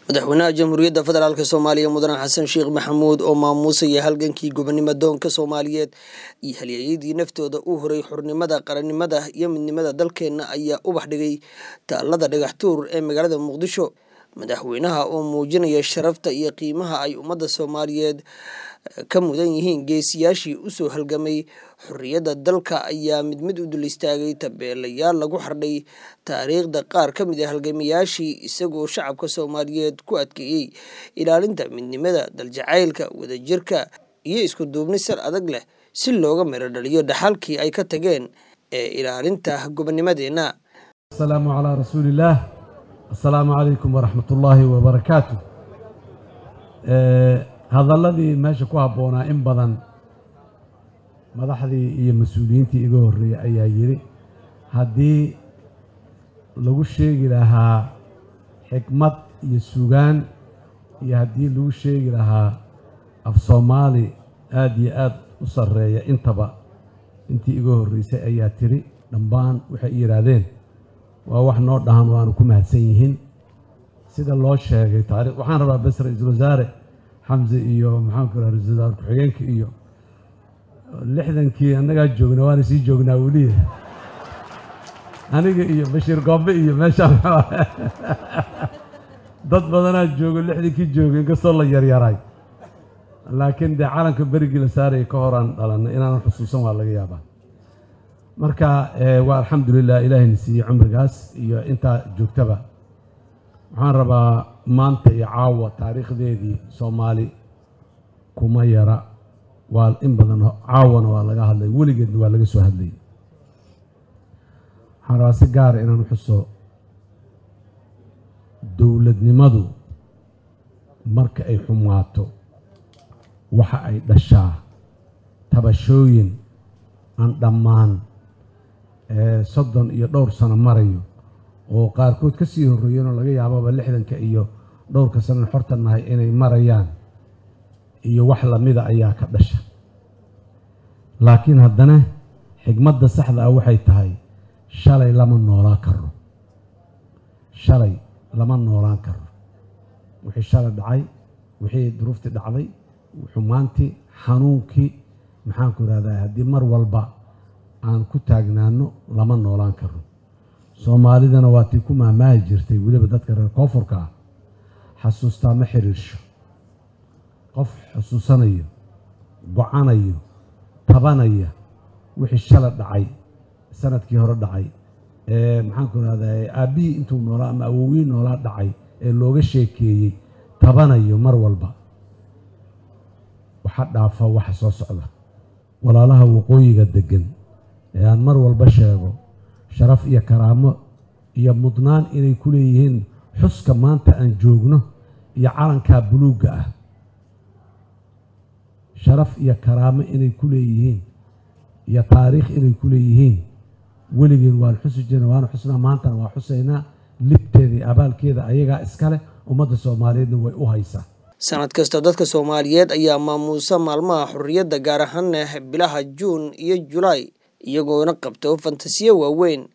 madaxweynaha jamhuuriyadda federaalk soomaaliya mudane xasan sheekh maxamuud oo maamuusaya halgankii gobonimo doonka soomaaliyeed iyo halyeeyadii naftooda u horay xornimada qarannimada iyo midnimada dalkeenna ayaa ubax dhigay taalada dhagaxtuur ee magaalada muqdisho madaxweynaha oo muujinaya sharafta iyo qiimaha ay ummadda soomaaliyeed ka mudan yihiin geesiyaashii usoo halgamay xorriyadda dalka ayaa mid mid u dul istaagay tabeelayaal lagu xardhay taariikhda qaar ka mid a halgamayaashii isagoo shacabka soomaaliyeed ku adkeeyey ilaalinta midnimada daljacaylka wadajirka iyo isku duubni sar adag leh si looga miro dhaliyo dhaxalkii ay ka tageen ee ilaalinta gobonimadeenna asalaamu calaa rasuuliillaah assalaamu calaykum waraxmat ullaahi wabarakaatu hadalladii meesha ku habboonaa in badan madaxdii iyo mas-uuliyiintii iga horreeyey ayaa yidhi haddii lagu sheegi lahaa xikmad iyo sugaan iyo haddii lagu sheegi lahaa af soomaali aad iyo aad u sarreeya intaba intii iga horreysay ayaa tiri dhammaan waxay yidhaahdeen waa wax noo dhahan waanu ku mahadsan yihiin sida loo sheegay taariikh waxaan rabaa bes ra-iisul wasaare xamse iyo maxaanku raha ra-isul wasaare ku-xigeenka iyo lixdankii annagaa joogna waana sii joognaa weliya aniga iyo bashiir goombe iyo meeshaa dad badanaa joogo lixdankii jooga inkastoo la yaryaray laakiin dee calanka berigii la saaraya ka horaan dhalanay inaanan xusuusan waa laga yaabaa marka waa alxamdulilah ilaahayna siiyey cumrigaas iyo intaa joogtaba waxaan rabaa maanta iyo caawa taariikhdeedii soomaali kuma yara waa in badan caawana waa laga hadlay weligeedna waa laga soo hadlayay waxaan rabaa si gaara inaan xuso dowladnimadu marka ay xumaato waxa ay dhashaa tabashooyin aan dhammaan soddon iyo dhowr sano marayo oo qaarkood ka sii horreeyeenoo laga yaababa lixdanka iyo dhowrka sanan xorta nahay inay marayaan iyo wax lamida ayaa ka dhasha laakiin haddana xigmadda saxda ah waxay tahay shalay lama noolaan karo shalay lama noolaan karo wixii shalay dhacay wixii duruuftii dhacday xumaantii xanuunkii maxaanku ihahdaa haddii mar walba aan ku taagnaano lama noolaan karo soomaalidana waa tii ku maamaahi jirtay weliba dadka reer koonfurka ah xasuustaa ma xiriirsho qof xusuusanayo go-anayo tabanaya wixii shala dhacay sanadkii hore dhacay ee maxaanku ihahdaa aabbihii intuu noolaa ama awowii noolaa dhacay ee looga sheekeeyey tabanayo mar walba waxa dhaafa waxa soo socda walaalaha waqooyiga deggan ee aan mar walba sheego sharaf iyo karaamo iyo mudnaan inay ku leeyihiin xuska maanta aan joogno iyo calankaa buluugga ah sharaf iyo karaamo inay ku leeyihiin iyo taariikh inay ku leeyihiin weligeen waan xusi jirna waana xusnaa maantana waa xusaynaa libteeda iyo abaalkeeda ayagaa iskaleh ummadda soomaaliyeedna way u haysaa sanad kasta dadka soomaaliyeed ayaa maamuusa maalmaha xorriyadda gaar ahaana bilaha juun iyo julaay iyagoona qabto fantasiyo waaweyn